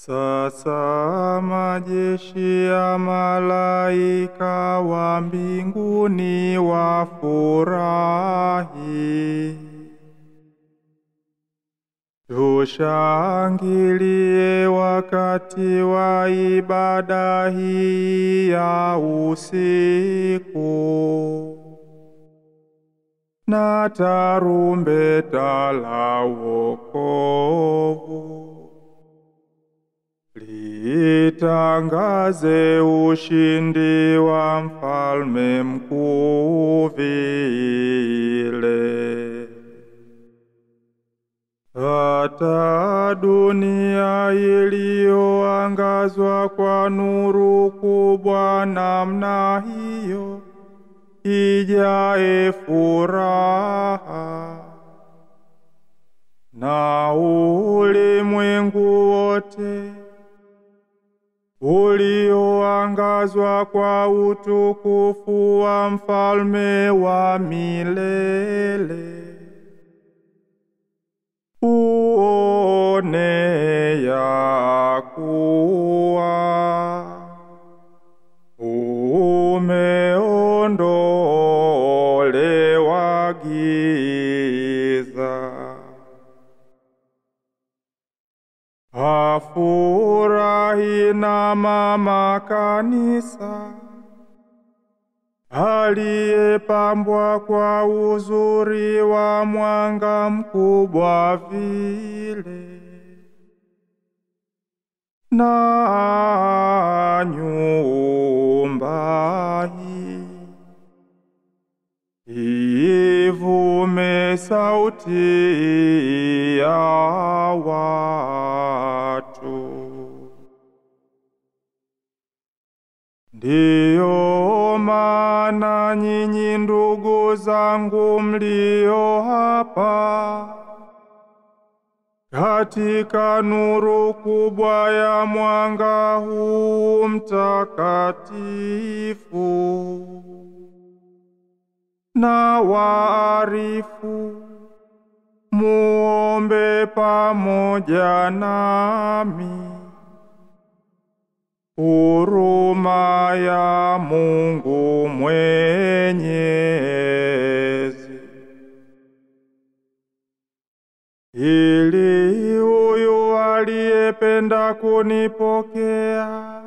Sasa majeshi ya malaika wa mbinguni wafurahi. Tushangilie wakati wa ibada hii ya usiku na tarumbeta la wokovu litangaze ushindi wa mfalme mkuu vile. Hata dunia iliyoangazwa kwa nuru kubwa namna hiyo ijae furaha, na ulimwengu wote ulioangazwa kwa utukufu wa mfalme wa milele uone ya kuwa umeondolewa giza. Afurahi na mama kanisa aliyepambwa kwa uzuri wa mwanga mkubwa vile, na nyumba hii ivume sauti ya watu. Ndiyo maana nyinyi ndugu zangu mlio hapa katika nuru kubwa ya mwanga huu mtakatifu, na waarifu muombe pamoja nami huruma ya Mungu Mwenyezi, ili huyu aliyependa kunipokea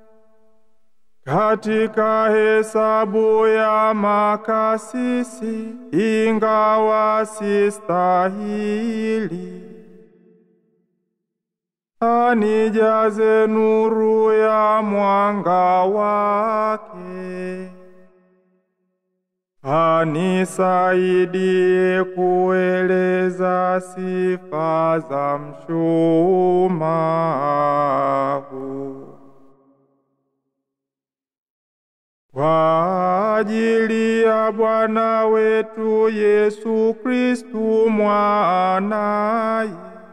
katika hesabu ya makasisi, ingawa sistahili anijaze nuru ya mwanga wake, anisaidie kueleza sifa za mshumahu kwa ajili ya Bwana wetu Yesu Kristu mwanaye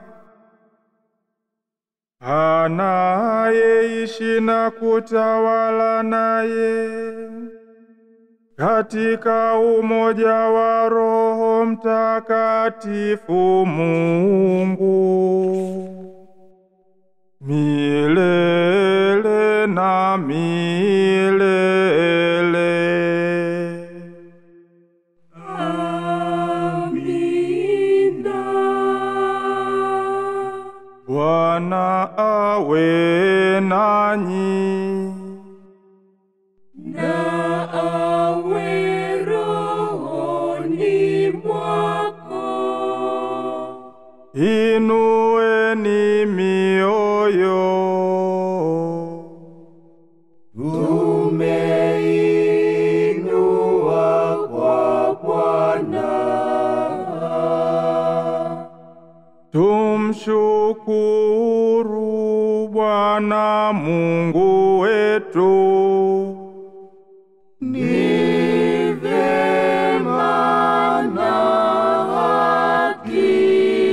anayeishi na kutawala naye katika umoja wa Roho Mtakatifu Mungu milele na milele. Bwana awe nanyi. na awe rohoni mwako. Inueni mioyo. Tumeinua kwa Bwana, Tumshukuru Bwana Mungu wetu. ni vyema na haki.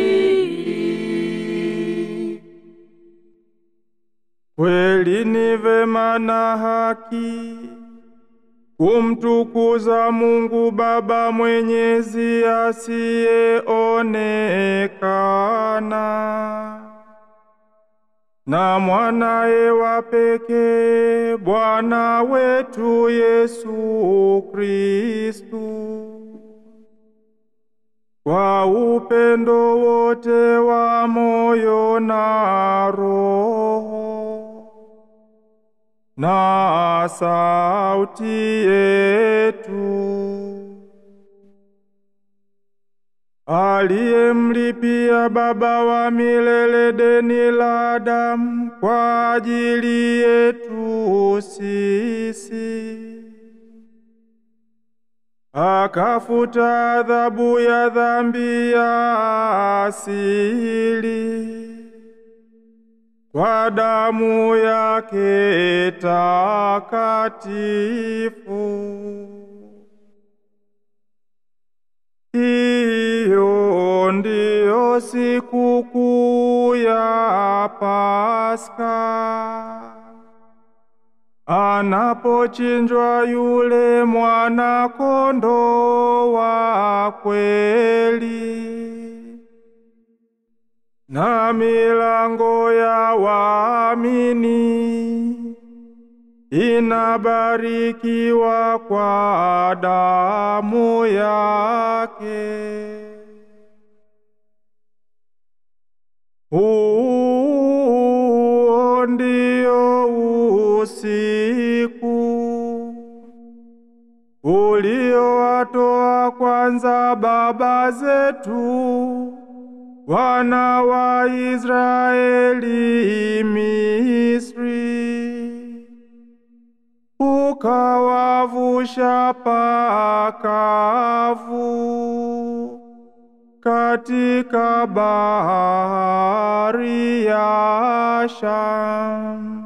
Kweli ni vema na haki kumtukuza Mungu Baba Mwenyezi asiyeonekana na mwanaye wa pekee Bwana wetu Yesu Kristu. Kwa upendo wote wa moyo na roho na sauti yetu aliyemlipia Baba wa milele deni la damu kwa ajili yetu sisi, akafuta adhabu ya dhambi ya asili kwa damu yake takatifu. Hiyo ndiyo sikukuu ya Pasaka, anapochinjwa yule mwana kondoo wa kweli, na milango ya waamini inabarikiwa kwa damu yake. Huo ndio usiku uliowatoa kwanza baba zetu wana wa Israeli Misri ukawavusha pakavu katika bahari ya Shamu.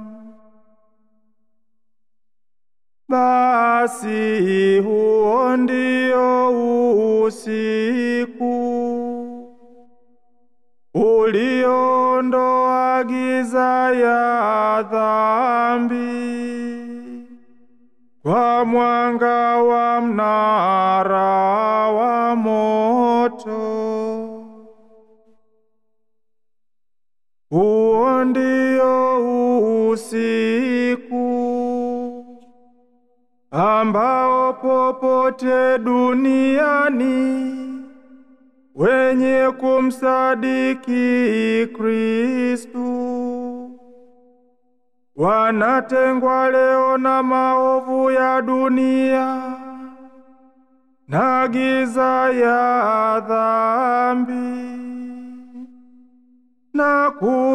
Basi huo ndio usiku uliondoa giza ya dhambi kwa mwanga wa mnara wa moto. Huo ndio usiku ambao popote duniani wenye kumsadiki Kristu wanatengwa leo na maovu ya dunia na giza ya dhambi na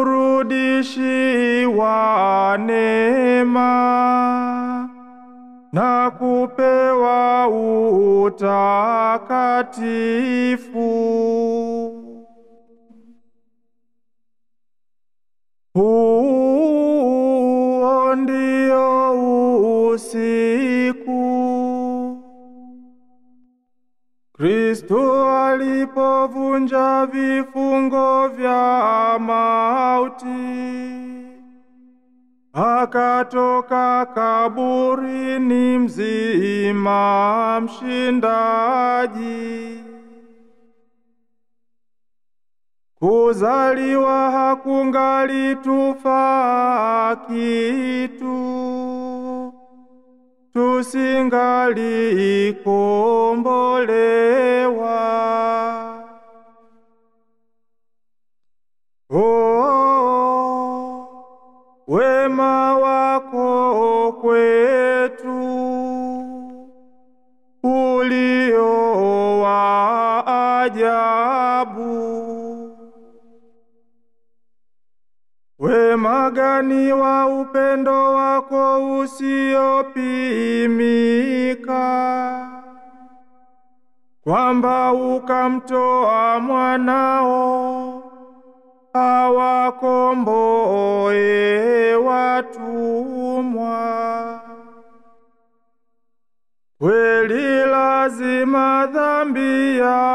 kurudishiwa neema na kupewa utakatifu. Huo ndio usiku Kristo alipovunja vifungo vya mauti, akatoka kaburini mzima, mshindaji. Kuzaliwa hakungali tufaa kitu, tusingali kombolewa. Oh, wema wako kwetu ulio wa ajabu. Wema gani wa upendo wako usiopimika, kwamba ukamtoa mwanao awakomboe watumwa. Kweli lazima dhambi ya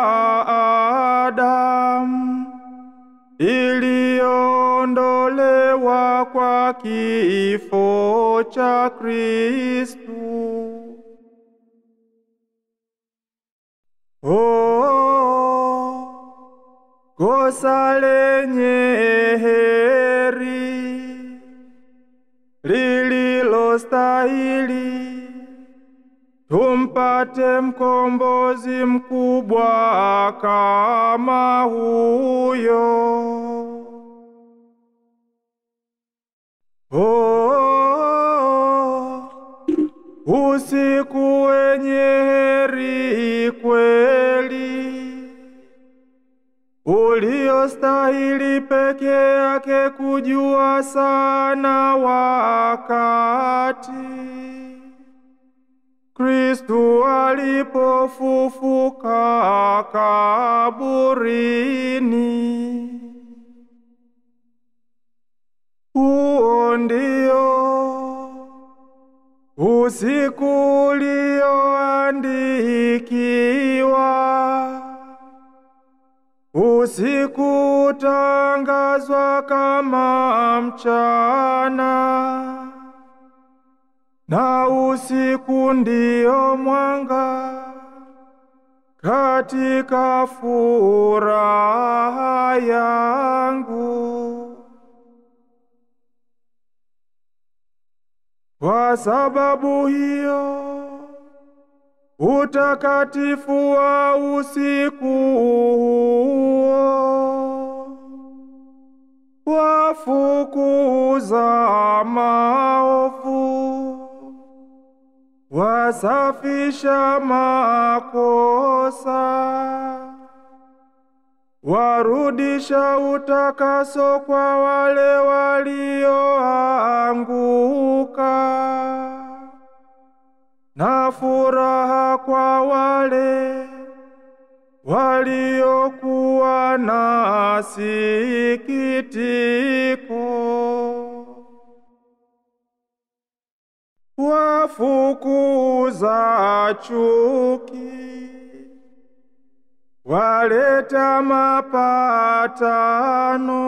Adamu iliyoondolewa kwa kifo cha Kristu. Oh, kosa lenye heri uliostahili, tumpate mkombozi mkubwa kama huyo. Oh, usiku wenye heri kweli, uliostahili peke yake kujua sana wakati Kristu alipofufuka kaburini. Huo ndio usiku ulioandikiwa, usiku utangazwa kama mchana, na usiku ndio mwanga katika furaha yangu. Kwa sababu hiyo utakatifu wa usiku huo wafukuza maovu, wasafisha makosa, warudisha utakaso kwa wale walioanguka na furaha kwa wale waliokuwa na sikitiko, wafukuza chuki, waleta mapatano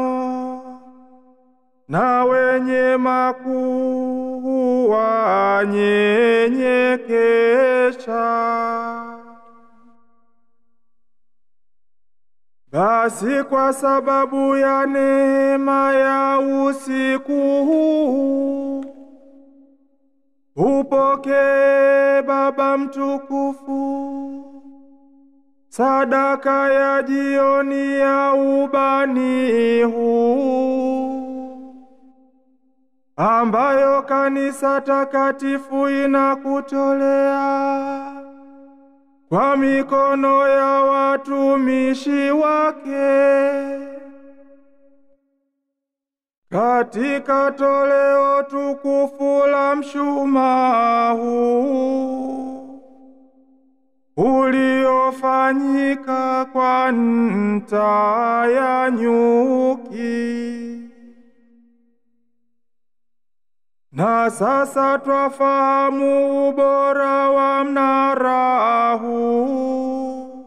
na wenye makuu wanyenyekesha. Basi kwa sababu ya neema ya usiku huu, upokee Baba mtukufu sadaka ya jioni ya ubani huu, ambayo kanisa takatifu inakutolea kwa mikono ya watumishi wake katika toleo tukufu la mshumaa huu uliofanyika kwa nta ya nyuki. Na sasa twafahamu ubora wa mnara huu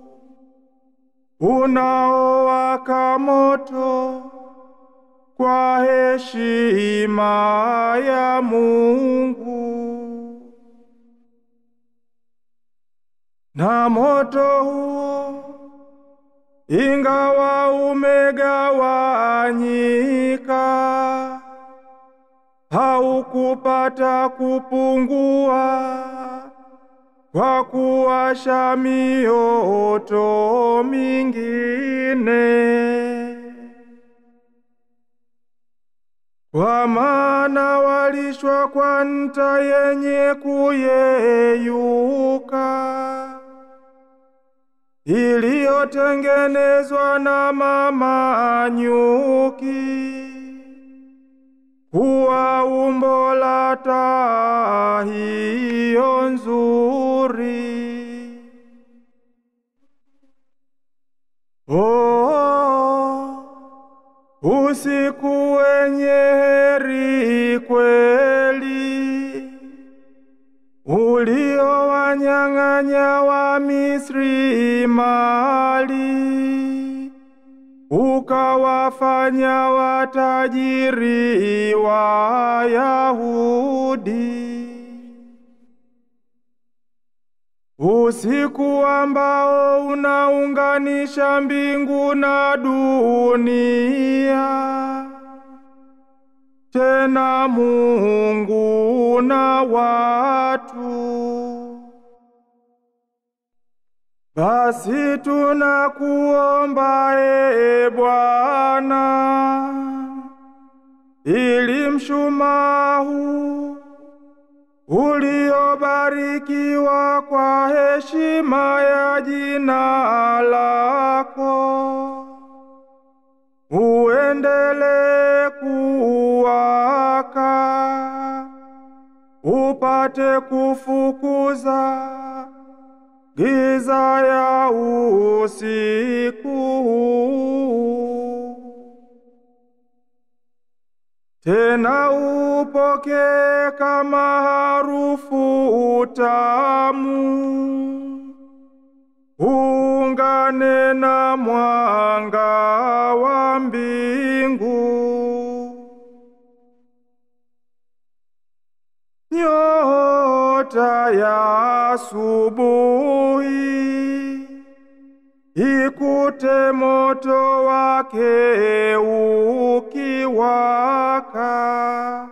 unaowaka moto kwa heshima ya Mungu. Na moto huo ingawa umegawanyika haukupata kupungua kwa kuwasha mioto mingine, kwa maana walishwa kwa nta yenye kuyeyuka iliyotengenezwa na mama nyuki kuwa umbo la taa hiyo nzuri. Oh, usiku wenye heri kweli uliowanyang'anya wa Misri mali ukawafanya watajiri wa Yahudi. Usiku ambao unaunganisha mbingu na dunia, tena Mungu na watu. Basi tunakuomba e Bwana, ili mshumaa huu uliobarikiwa kwa heshima ya jina lako uendelee kuwaka, upate kufukuza giza ya usiku. Tena upokee kama harufu tamu, ungane na mwanga wa mbingu. Nyota ya asubuhi ikute moto wake ukiwaka,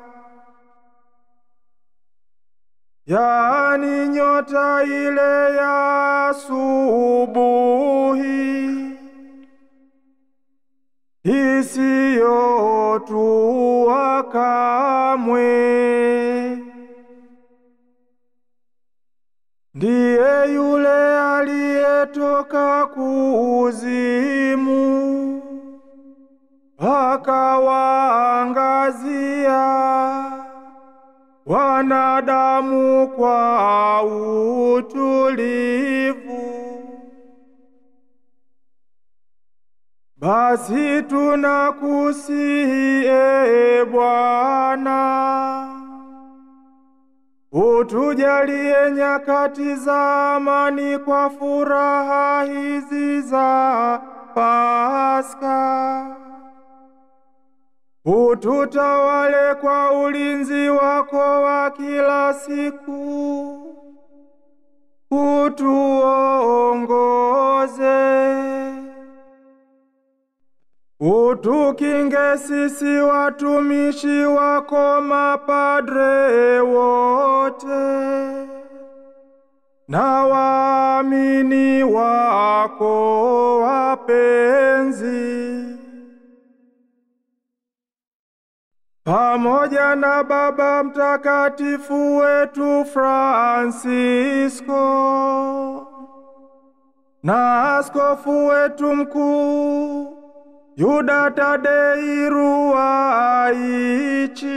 yaani nyota ile ya asubuhi isiyotua kamwe. Ndiye yule aliyetoka kuzimu akawaangazia wanadamu kwa utulivu. Basi tunakusihi e Bwana, utujalie nyakati za amani kwa furaha hizi za Pasaka. Ututawale kwa ulinzi wako wa kila siku, utuongoze Utukinge sisi watumishi wako mapadre wote na waamini wako wapenzi, pamoja na Baba Mtakatifu wetu Fransisko na askofu wetu mkuu Yuda Tadei Ruwaichi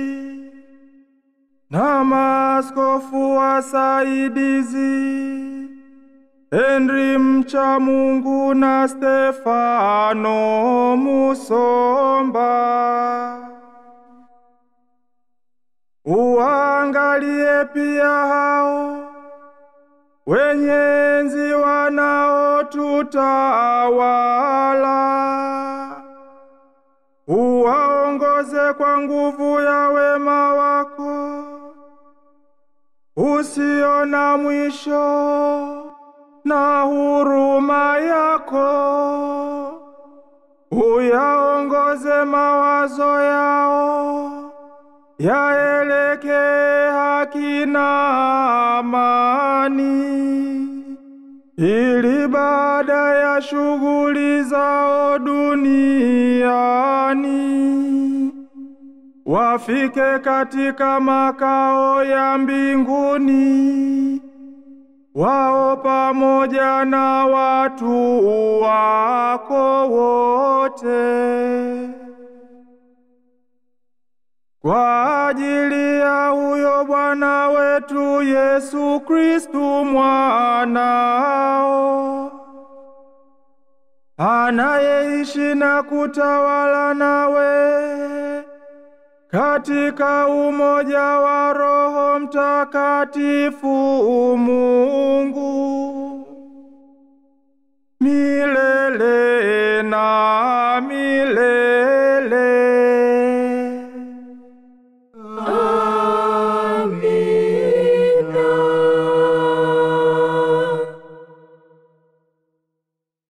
na maaskofu wasaidizi Henry mcha Mungu na Stefano Musomba. Uangalie pia hao wenye enzi wanaotutawala, uwaongoze kwa nguvu ya wema wako usio na mwisho na huruma yako, uyaongoze mawazo yao yaelekee haki na amani, ili baada ya shughuli zao duniani wafike katika makao ya mbinguni, wao pamoja na watu wako wote kwa ajili ya huyo Bwana wetu Yesu Kristu mwanao, anayeishi na kutawala nawe katika umoja wa Roho Mtakatifu Mungu milele na